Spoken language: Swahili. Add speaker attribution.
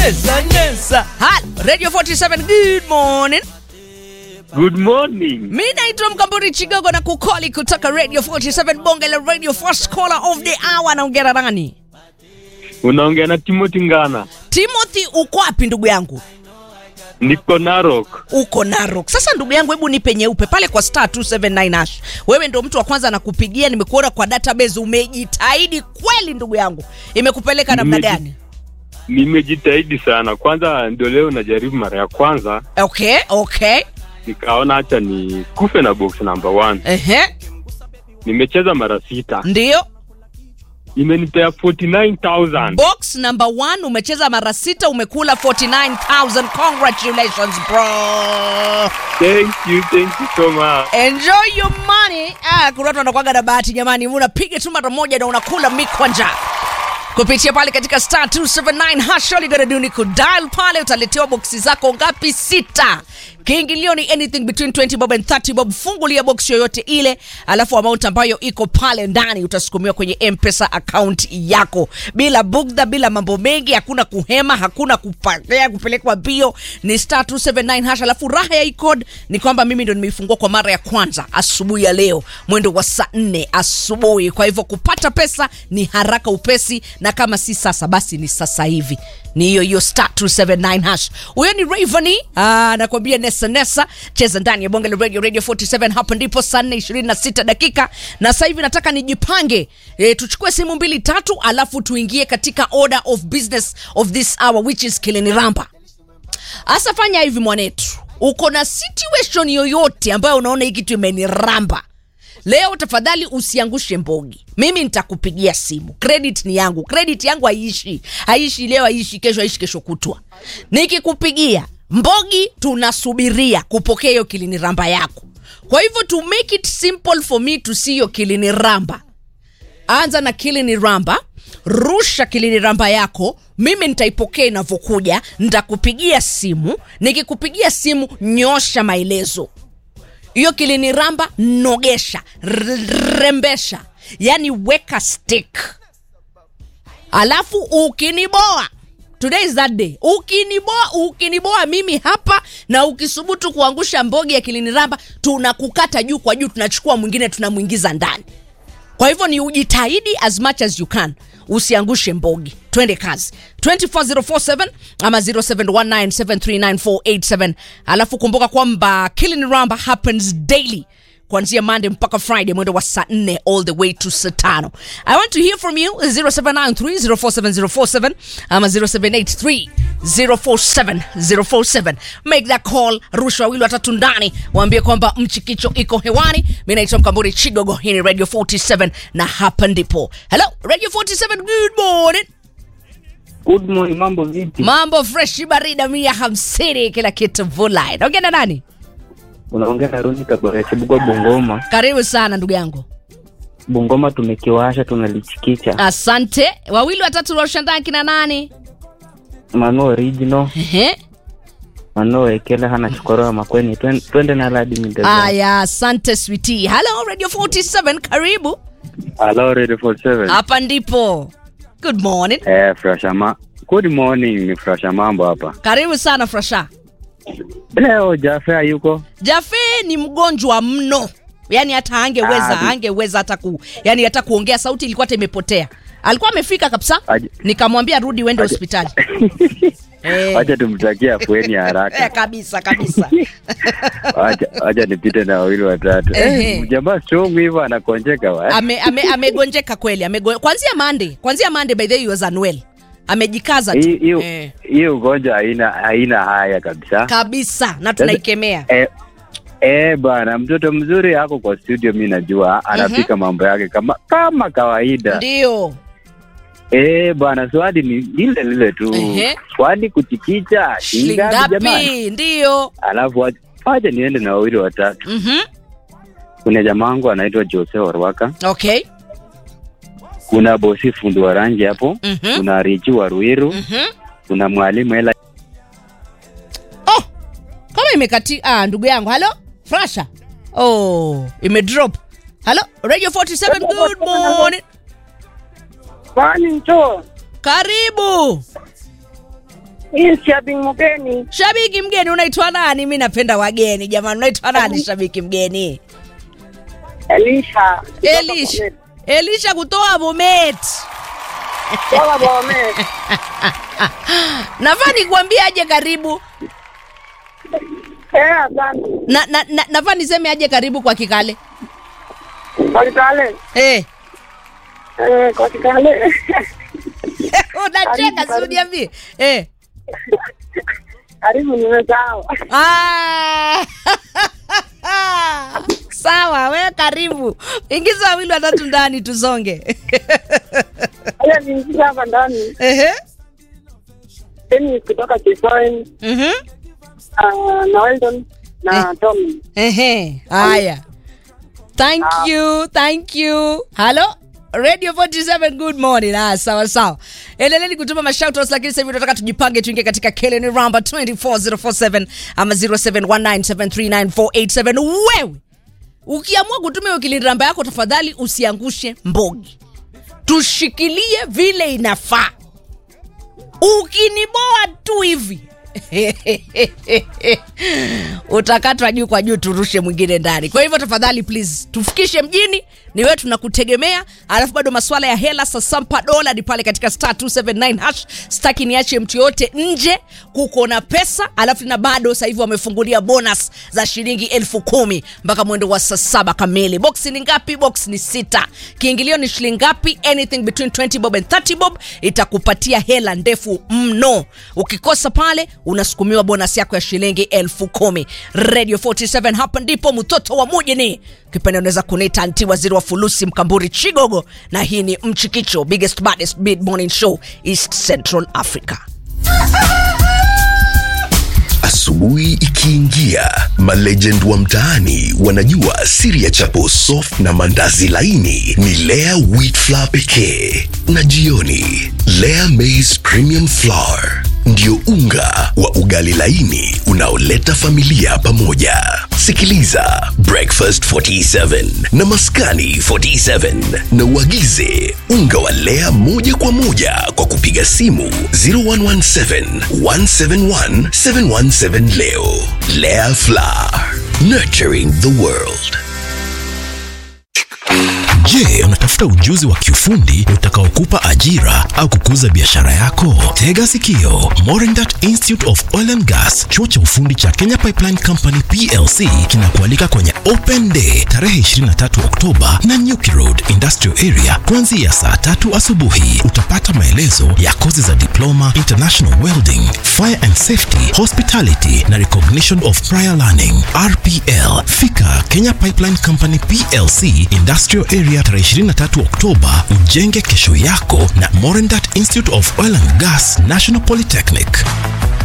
Speaker 1: Nesa, nesa. Halo, Radio 47, good morning.
Speaker 2: Good morning.
Speaker 1: Mi naitwa Mkamburi Chigogo na kukoli kutoka Radio 47 bonge la Radio First Caller of the Hour. Naongea na nani?
Speaker 2: Unaongea na Timothy Ngana.
Speaker 1: Timothy, uko wapi ndugu yangu?
Speaker 2: Niko Narok.
Speaker 1: Uko Narok. Sasa ndugu yangu, hebu nipe nyeupe pale kwa star 279 hash. Wewe ndo mtu wa kwanza nakupigia, nimekuona kwa database, umejitahidi kweli ndugu yangu. Imekupeleka namna
Speaker 2: Nimeji-
Speaker 1: gani?
Speaker 2: Nimejitahidi sana. Kwanza ndio leo najaribu mara ya kwanza,
Speaker 1: Okay, okay.
Speaker 2: nikaona hacha ni kufe na box number one.
Speaker 1: Ehe,
Speaker 2: Nimecheza mara sita,
Speaker 1: ndio.
Speaker 2: imenipea 49000
Speaker 1: Box number one umecheza mara sita, umekula 49000. Congratulations bro.
Speaker 2: Thank you, thank you so much.
Speaker 1: Enjoy your money. Ah, kuna watu wanakuwaga na bahati jamani, unapiga tu mara moja na unakula mikwanja kupitia pale katika star 279 hash. All you gotta do ni kudial pale, utaletewa boksi zako ngapi? Sita. Kiingilio ni anything between 20 bob and 30 bob. Fungulia box yoyote ile, alafu amount ambayo iko pale ndani utasukumiwa kwenye M-Pesa account yako bila bugdha, bila mambo mengi, hakuna kuhema, hakuna kupakea kupelekwa bio. Ni star 279 hash. Alafu raha ya hii code ni kwamba mimi ndo nimeifungua kwa mara ya kwanza asubuhi ya leo mwendo wa saa 4 asubuhi. Kwa hivyo kupata pesa ni haraka upesi, na kama si sasa basi ni sasa hivi ni hiyo hiyo star 279 hash. Huyo ni Rayvanny ah, nakwambia nesa nesa, cheza ndani ya bonge la radio radio 47. Hapa ndipo saa 4 26 dakika, na sasa hivi nataka nijipange e, tuchukue simu mbili tatu, alafu tuingie katika order of business of this hour which is Kiliniramba. Asa fanya hivi mwanetu, uko na situation yoyote ambayo unaona hii kitu imeniramba leo, tafadhali usiangushe mbogi. Mimi nitakupigia simu, credit ni yangu, credit yangu haiishi, haiishi leo, haiishi kesho, haiishi kesho kutwa. Nikikupigia mbogi, tunasubiria kupokea hiyo kiliniramba yako. Kwa hivyo to make it simple for me to see your kiliniramba anza na kilini ramba rusha kilini ramba yako mimi nitaipokea inavyokuja nitakupigia simu nikikupigia simu nyosha maelezo hiyo kilini ramba nogesha r- rembesha yani weka stick alafu ukiniboa today is that day ukiniboa ukiniboa mimi hapa na ukisubutu kuangusha mbogi ya kiliniramba tunakukata juu kwa juu tunachukua mwingine tunamwingiza ndani kwa hivyo ni ujitahidi as much as you can usiangushe mbogi twende kazi 24047 ama 0719739487 alafu kumbuka kwamba killing ramba happens daily kuanzia monday mpaka friday mwendo wa saa 4 all the way to saa tano i want to hear from you 0793047047 ama 0783047047 make that call rusha wawili watatu ndani waambie kwamba mchikicho iko hewani mi naitwa mkamburi chigogo hii ni radio 47 na hapa ndipo hello radio 47 good morning
Speaker 3: Good morning, mambo vipi?
Speaker 1: mambo freshi barida mia hamsini kila kitu vulai naongea na nani
Speaker 3: Unaongea na Roni Kabore Chibugwa Bungoma.
Speaker 1: karibu sana ndugu yangu
Speaker 3: Bungoma tumekiwasha tunalichikicha.
Speaker 1: asante wawili watatu washandaa kina nani
Speaker 3: Mano original,
Speaker 1: Ehe.
Speaker 3: mano ekele hana chukoro wa makweni. Twen- Twende na ladi mideza.
Speaker 1: aya asante switi halo radio 47 karibu
Speaker 2: Hello, Radio 47.
Speaker 1: hapa ndipo good morning
Speaker 2: Eh, Frashama. Good morning, ni Frasha mambo hapa.
Speaker 1: karibu sana frasha
Speaker 2: Leo Jafea yuko?
Speaker 1: jafe ni mgonjwa mno yaani hata angeweza
Speaker 2: Ah, ni-
Speaker 1: angeweza hata ku yani hata kuongea sauti ilikuwa hata imepotea alikuwa amefika kabisa
Speaker 2: Aje-
Speaker 1: nikamwambia rudi uende
Speaker 2: Aje-
Speaker 1: hospitali Eh.
Speaker 2: Wacha tumtakie afueni ya
Speaker 1: Eh,
Speaker 2: haraka.
Speaker 1: kabisa kabisa
Speaker 2: Wacha wacha nipite na wawili watatu.
Speaker 1: Ehe.
Speaker 2: Eh, jamaa strong hivyo anakonjeka wa.
Speaker 1: ame, ame, amegonjeka kweli amego, kwanzia mande kwanzia mande by the way he was unwell amejikaza tu
Speaker 2: Hii- Hiyo
Speaker 1: eh,
Speaker 2: hiyo ugonjwa haina haina haya kabisa.
Speaker 1: kabisa na tunaikemea
Speaker 2: Eh, eh bwana, mtoto mzuri ako kwa studio, mi najua anapika mambo yake kama kama kawaida.
Speaker 1: ndio
Speaker 2: Eh bwana, swali ni lile lile tu,
Speaker 1: Ehe.
Speaker 2: swali kuchikicha shingapi jamani?
Speaker 1: shingapi ndio
Speaker 2: Alafu wacha- wacha niende na wawili watatu.
Speaker 1: mm-hmm.
Speaker 2: Kuna jamaa wangu anaitwa Jose Warwaka,
Speaker 1: okay
Speaker 2: kuna bosi fundi wa rangi hapo,
Speaker 1: Mhm.
Speaker 2: kuna Richi wa Ruiru,
Speaker 1: mm-hmm.
Speaker 2: kuna mwalimu Ela.
Speaker 1: oh kama imekati ah, ndugu yangu halo frasha oh imedrop halo radio 47 good morning
Speaker 4: Kwani mcho
Speaker 1: karibu
Speaker 4: Hii shabiki mgeni.
Speaker 1: Shabiki mgeni unaitwa nani? Mi napenda wageni jamani. Unaitwa nani shabiki mgeni?
Speaker 4: Elisha.
Speaker 1: Elisha. Elisha kutoa Bomet.
Speaker 4: Baba Bomet.
Speaker 1: Nafaa nikuambie aje karibu.
Speaker 4: Eh, asante.
Speaker 1: Na, na, na, nafaa niseme aje karibu kwa Kikale.
Speaker 4: Kwa Kitale.
Speaker 1: Eh.
Speaker 4: Eh, kwa Kitale.
Speaker 1: Unacheka
Speaker 4: Karibu,
Speaker 1: si uniambie. Eh.
Speaker 4: Karibu nimesahau.
Speaker 1: Ah. Sawa, we karibu. Ingiza wawili watatu ndani tusonge.
Speaker 4: Haya niingiza hapa ndani.
Speaker 1: Ehe.
Speaker 4: Dennis kutoka Kisoen,
Speaker 1: Mhm.
Speaker 4: uh, na Weldon na Tommy.
Speaker 1: Ehe. Haya. Thank you, thank you. Hello? Radio 47 good morning. Ah, sawa sawa. Endeleni kutuma mashoutouts lakini sasa hivi tunataka tujipange tuingie katika Keleni Ramba 24047 ama 0719739487. Wewe ukiamua kutuma hiyo Keleni Ramba yako tafadhali usiangushe mbogi. Tushikilie vile inafaa. Ukiniboa tu hivi utakatwa juu kwa juu, turushe mwingine ndani. Kwa hivyo tafadhali, please tufikishe mjini, ni wewe tunakutegemea. Alafu bado maswala ya hela, sasampa dola ni pale katika star 279 hash. Staki niache mtu yote nje, kuko na pesa. Alafu na bado sasa hivi wamefungulia bonus za shilingi elfu kumi mpaka mwendo wa saa saba kamili. Box ni ngapi? Box ni sita. Kiingilio ni shilingi ngapi? Anything between 20 bob and 30 bob itakupatia hela ndefu mno. Ukikosa pale unasukumiwa bonus yako ya shilingi elfu kumi. Radio 47 hapa ndipo mtoto wa mujini. Kipenda unaweza kuniita anti waziri wa fulusi mkamburi Chigogo, na hii ni Mchikicho, biggest baddest mid morning show East Central Africa.
Speaker 5: Asubuhi ikiingia, malegend wa mtaani wanajua siri ya chapo soft na mandazi laini ni Lea wheat flour pekee, na jioni Lea maize premium flour ndio unga wa ugali laini unaoleta familia pamoja. Sikiliza Breakfast 47 na Maskani 47 na uagize unga wa Lea moja kwa moja kwa kupiga simu 0117 171 717 leo. Lea Flour, nurturing the world. Je, unatafuta ujuzi wa kiufundi utakaokupa ajira au kukuza biashara yako? Tega sikio. Morindat Institute of Oil and Gas, chuo cha ufundi cha Kenya Pipeline Company PLC kinakualika kwenye Open Day tarehe 23 Oktoba na Nyuki Road Industrial Area kuanzia saa tatu asubuhi. Utapata maelezo ya kozi za diploma, international welding, fire and safety, hospitality na recognition of prior learning RPL. Fika Kenya Pipeline Company PLC Industrial Area tarehe 23 Oktoba, ujenge kesho yako na Morindat Institute of Oil and Gas National Polytechnic.